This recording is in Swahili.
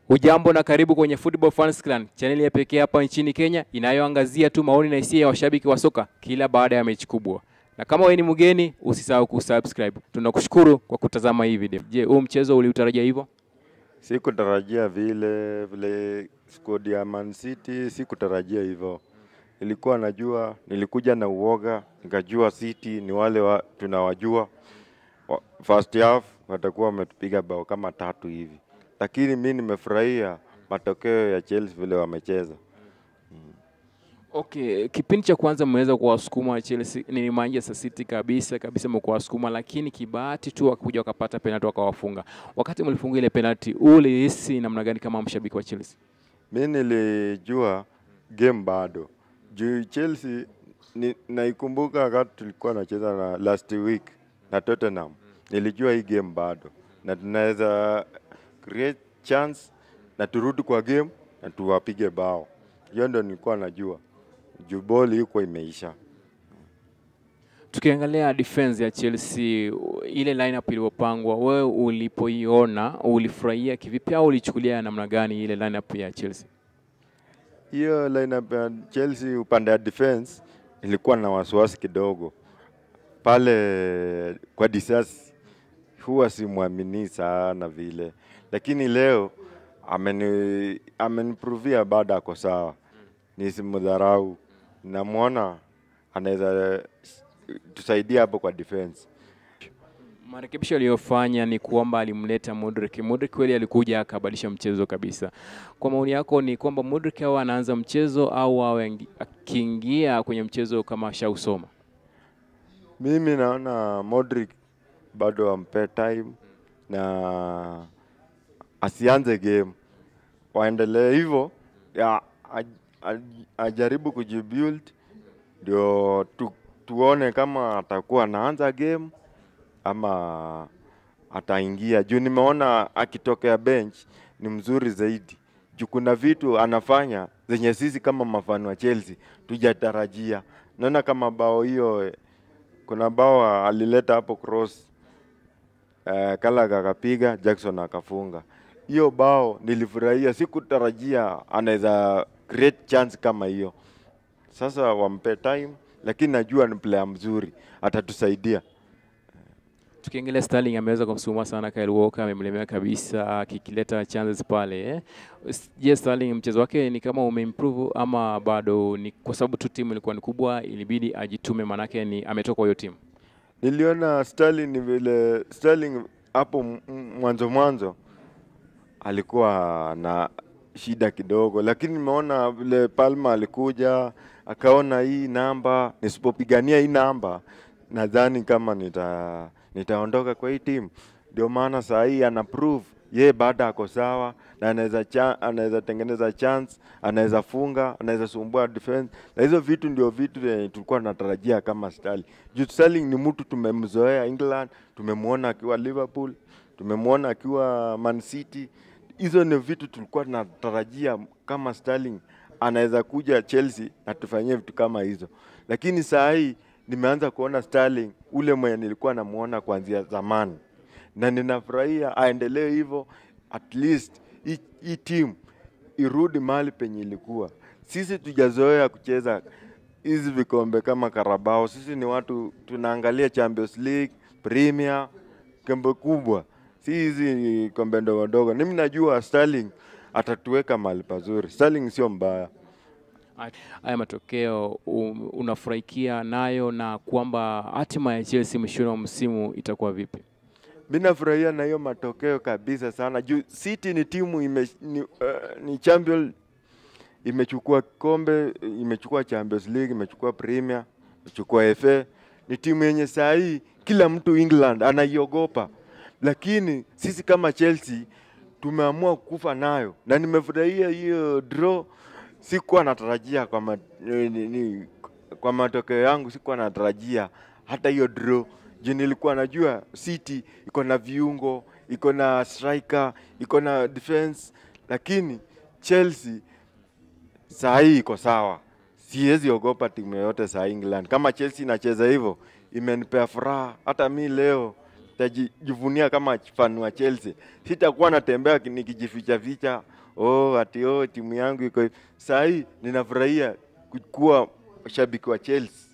Ujambo na karibu kwenye Football Fans Clan, chaneli ya pekee hapa nchini Kenya inayoangazia tu maoni na hisia ya washabiki wa soka kila baada ya mechi kubwa. Na kama wewe ni mgeni, usisahau kusubscribe. Tunakushukuru kwa kutazama hii video. Je, huu mchezo uliutarajia hivyo? Sikutarajia vile vile squad ya Man City, sikutarajia hivyo. Nilikuwa najua, nilikuja na uoga, nikajua City ni wale wa, tunawajua. Wa- First half watakuwa wametupiga bao kama tatu hivi, lakini mi nimefurahia matokeo ya Chelsea vile wamecheza. Okay, kipindi cha kwanza mmeweza kuwasukuma Chelsea ni Manchester City kabisa kabisa, mkuwasukuma, lakini kibahati tu wakakuja wakapata penalty wakawafunga. Wakati mlifunga ile penalty, ulihisi namna gani kama mshabiki wa Chelsea? Mi nilijua game bado juu Chelsea ni, naikumbuka wakati tulikuwa nacheza na last week na Tottenham, nilijua hii game bado na tunaweza create chance na turudi kwa game na tuwapige bao. Hiyo ndo nilikuwa najua juu ball iko imeisha. Tukiangalia defense ya Chelsea, ile lineup iliyopangwa, wewe ulipoiona ulifurahia kivipi au ulichukulia namna gani ile lineup ya Chelsea? Hiyo lineup ya Chelsea upande ya defense ilikuwa na wasiwasi kidogo pale kwa Disasi, huwa simwamini sana vile, lakini leo ameni ameniprovia bado ako sawa, nisimdharau. Namwona anaweza tusaidia hapo kwa defense. Marekebisho aliyofanya ni kwamba alimleta Modric. Modric kweli alikuja akabadilisha mchezo kabisa. Kwa maoni yako ni kwamba Modric awe anaanza mchezo au awe angi- akiingia kwenye mchezo kama ashausoma? Mimi naona Modric bado ampe time na asianze game, waendelee hivyo, ya aj- aj- ajaribu kujibuild ndio tu, tuone kama atakuwa anaanza game ama ataingia juu nimeona akitokea bench ni mzuri zaidi juu kuna vitu anafanya zenye sisi kama mafano wa Chelsea tujatarajia. Naona kama bao hiyo eh, kuna bao alileta hapo cross uh, Kalaga akapiga Jackson akafunga. Hiyo bao nilifurahia, sikutarajia anaweza create chance kama hiyo. Sasa wampe time, lakini najua ni player mzuri, atatusaidia. Tukiangalia Sterling ameweza kumsukuma sana Kyle Walker, amemlemea kabisa akikileta chances pale eh. S- Je, Sterling mchezo wake ni kama umeimprove ama bado ni kwa sababu tu timu ilikuwa ni kubwa, ilibidi ajitume, manake ni ametoka kwa hiyo timu. Niliona Sterling ni vile Sterling hapo m- m- mwanzo mwanzo alikuwa na shida kidogo, lakini nimeona vile Palma alikuja akaona hii namba, nisipopigania hii namba nadhani kama nita nitaondoka kwa hii timu. Ndio maana saa hii ana prove ye baada ako sawa na anaweza cha, anaweza tengeneza chance, anaweza funga, anaweza sumbua defense, na hizo vitu ndio vitu vyenye tulikuwa tunatarajia kama Sterling. Juu Sterling ni mtu tumemzoea England, tumemwona akiwa Liverpool, tumemwona akiwa Man City. Hizo ni vitu tulikuwa tunatarajia kama Sterling anaweza kuja Chelsea na tufanyie vitu kama hizo, lakini saa hii nimeanza kuona Sterling ule mwenye nilikuwa namuona kuanzia zamani, na ninafurahia aendelee hivyo, at least hii- hii timu irudi mahali penye ilikuwa. Sisi tujazoea kucheza hizi vikombe kama Carabao. Sisi ni watu tunaangalia Champions League, Premier, kombe kubwa, si hizi kombe ndogo ndogo. Mimi najua Sterling atatuweka mahali pazuri. Sterling sio mbaya. haya matokeo um, unafurahikia nayo na kwamba hatima ya Chelsea mwishoni wa msimu itakuwa vipi? Mi nafurahia na hiyo matokeo kabisa sana juu City ni timu ime, ni, uh, ni champion imechukua kombe, imechukua Champions League, imechukua Premier, imechukua FA. Ni timu yenye saa hii kila mtu England anaiogopa, lakini sisi kama Chelsea tumeamua kufa nayo, na nimefurahia hiyo draw. Sikuwa natarajia kwa, ma, ni, ni, ni, kwa matokeo yangu, sikuwa natarajia hata hiyo draw juu nilikuwa najua City iko na viungo, iko na striker, iko na defense, lakini Chelsea saa hii iko sawa. Siwezi ogopa timu yoyote saa hii England. Kama Chelsea inacheza hivyo, imenipea furaha. Hata mi leo tajivunia kama fan wa Chelsea. Sitakuwa natembea ki- nikijificha ficha, oh ati oh timu yangu iko hivi. Saa hii ninafurahia ku- kuwa shabiki wa Chelsea.